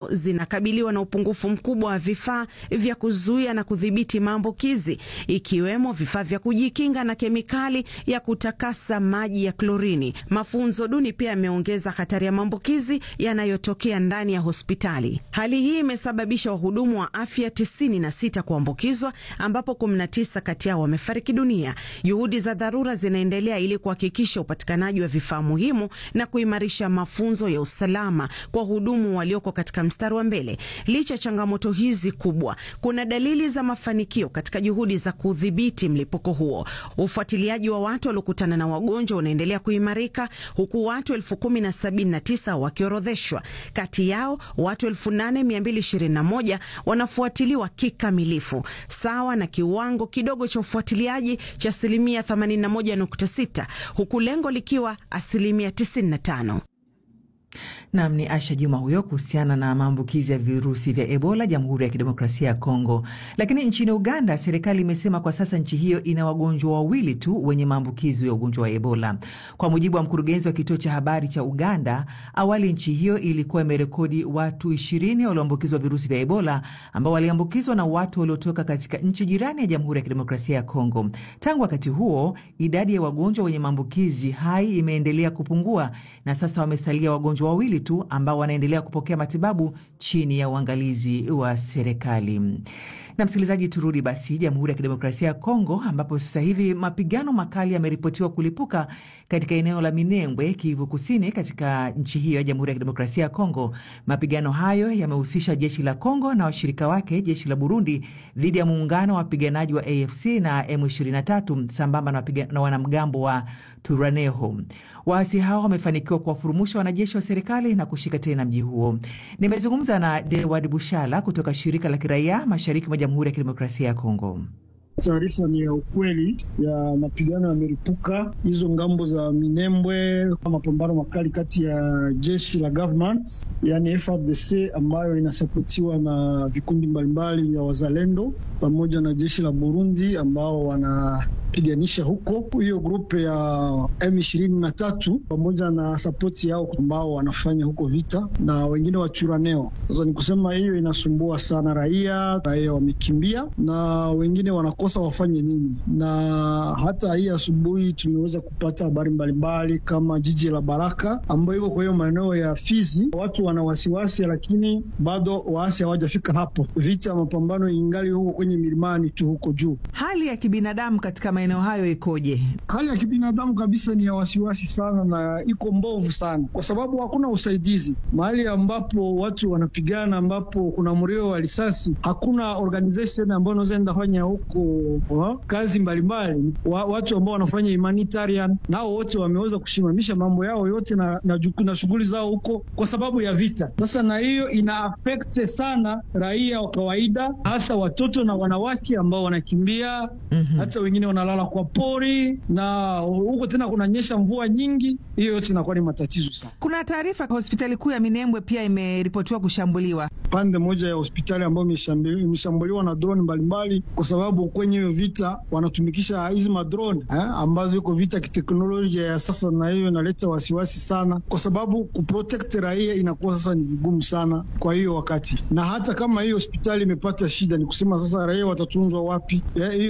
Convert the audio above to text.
zinakabiliwa na upungufu mkubwa wa vifaa vya kuzuia na kudhibiti maambukizi ikiwemo vifaa vya kujikinga na kemikali ya kutakasa maji ya klorini. Mafunzo duni pia yameongeza hatari ya maambukizi yanayotokea ndani ya hospitali. Hali hii imesababisha wahudumu wa afya 96 kuambukizwa, ambapo 19 kati yao wamefariki dunia. Juhudi za dharura zinaendelea ili kuhakikisha upatikanaji wa vifaa muhimu na kuimarisha mafunzo ya usalama kwa wahudumu walioko katika mstari wa mbele. Licha ya changamoto hizi kubwa, kuna dalili za mafanikio katika juhudi za kudhibiti mlipuko huo. Ufuatiliaji wa watu waliokutana na wagonjwa unaendelea kuimarika huku watu elfu kumi na sabini na tisa wakiorodheshwa. Kati yao watu elfu nane mia mbili ishirini na moja wanafuatiliwa kikamilifu, sawa na kiwango kidogo cha ufuatiliaji cha asilimia 81.6 huku lengo likiwa asilimia 95. Nam ni Asha Juma huyo kuhusiana na maambukizi ya virusi vya Ebola Jamhuri ya Kidemokrasia ya Kongo. Lakini nchini Uganda, serikali imesema kwa sasa nchi hiyo ina wagonjwa wawili tu wenye maambukizi ya ugonjwa wa Ebola. Kwa mujibu wa mkurugenzi wa kituo cha habari cha Uganda, awali nchi hiyo ilikuwa imerekodi watu ishirini walioambukizwa virusi vya Ebola ambao waliambukizwa na watu waliotoka katika nchi jirani ya Jamhuri ya Kidemokrasia ya Kongo. Tangu wakati huo, idadi ya wagonjwa wenye maambukizi hai imeendelea kupungua na sasa wamesalia wagonjwa wawili tu ambao wanaendelea kupokea matibabu chini ya uangalizi wa serikali. Na msikilizaji, turudi basi Jamhuri ya Kidemokrasia ya Kongo, ambapo sasa hivi mapigano makali yameripotiwa kulipuka katika eneo la Minembwe, Kivu Kusini, katika nchi hiyo ya Jamhuri ya Kidemokrasia ya Kongo. Mapigano hayo yamehusisha jeshi la Kongo na washirika wake, jeshi la Burundi, dhidi ya muungano wa wapiganaji wa AFC na M23 sambamba na, na wanamgambo wa Turaneho. Waasi hao wamefanikiwa kuwafurumusha wanajeshi wa serikali na kushika tena mji huo. Nimezungumza na Dewad Bushala kutoka shirika la kiraia mashariki mwa Jamhuri ya Kidemokrasia ya Kongo. Taarifa ni ya ukweli ya mapigano yameripuka hizo ngambo za Minembwe, mapambano makali kati ya jeshi la government yani FARDC ambayo inasapotiwa na vikundi mbalimbali vya wazalendo pamoja na jeshi la Burundi ambao wanapiganisha huko, hiyo grupe ya M23 pamoja na sapoti yao ambao wanafanya huko vita na wengine wachuraneo. Sasa ni kusema hiyo inasumbua sana raia, raia wamekimbia na wengine wanakosa wafanye nini. Na hata hii asubuhi tumeweza kupata habari mbalimbali kama jiji la Baraka ambayo iko kwa hiyo maeneo ya Fizi, watu wana wasiwasi, lakini bado waasi hawajafika hapo. Vita mapambano ingali huko kwenye milimani tu huko juu. Hali ya kibinadamu katika maeneo hayo ikoje? Hali ya kibinadamu kabisa ni ya wasiwasi sana na iko mbovu sana, kwa sababu hakuna usaidizi mahali ambapo watu wanapigana, ambapo kuna mlio wa risasi, hakuna organization ambayo inaweza enda fanya huko wa, kazi mbalimbali wa, watu ambao wanafanya humanitarian nao wote wameweza kusimamisha mambo yao yote na, na, na shughuli zao huko kwa sababu ya vita. Sasa na hiyo ina affect sana raia wa kawaida, hasa watoto na wanawake ambao wanakimbia mm -hmm. Hata wengine wanalala kwa pori na huko tena kunanyesha mvua nyingi, hiyo yote inakuwa ni matatizo sana. Kuna taarifa hospitali kuu ya Minembwe pia imeripotiwa kushambuliwa, pande moja ya hospitali ambayo imeshambuliwa na drone mbalimbali, kwa sababu kwenye hiyo vita wanatumikisha hizi madrone eh, ambazo iko vita kiteknolojia ya sasa, na hiyo inaleta wasiwasi sana, kwa sababu kuprotect raia inakuwa sasa ni vigumu sana kwa hiyo wakati, na hata kama hiyo hospitali imepata shida, ni kusema sasa raia watatunzwa wapi? Eh,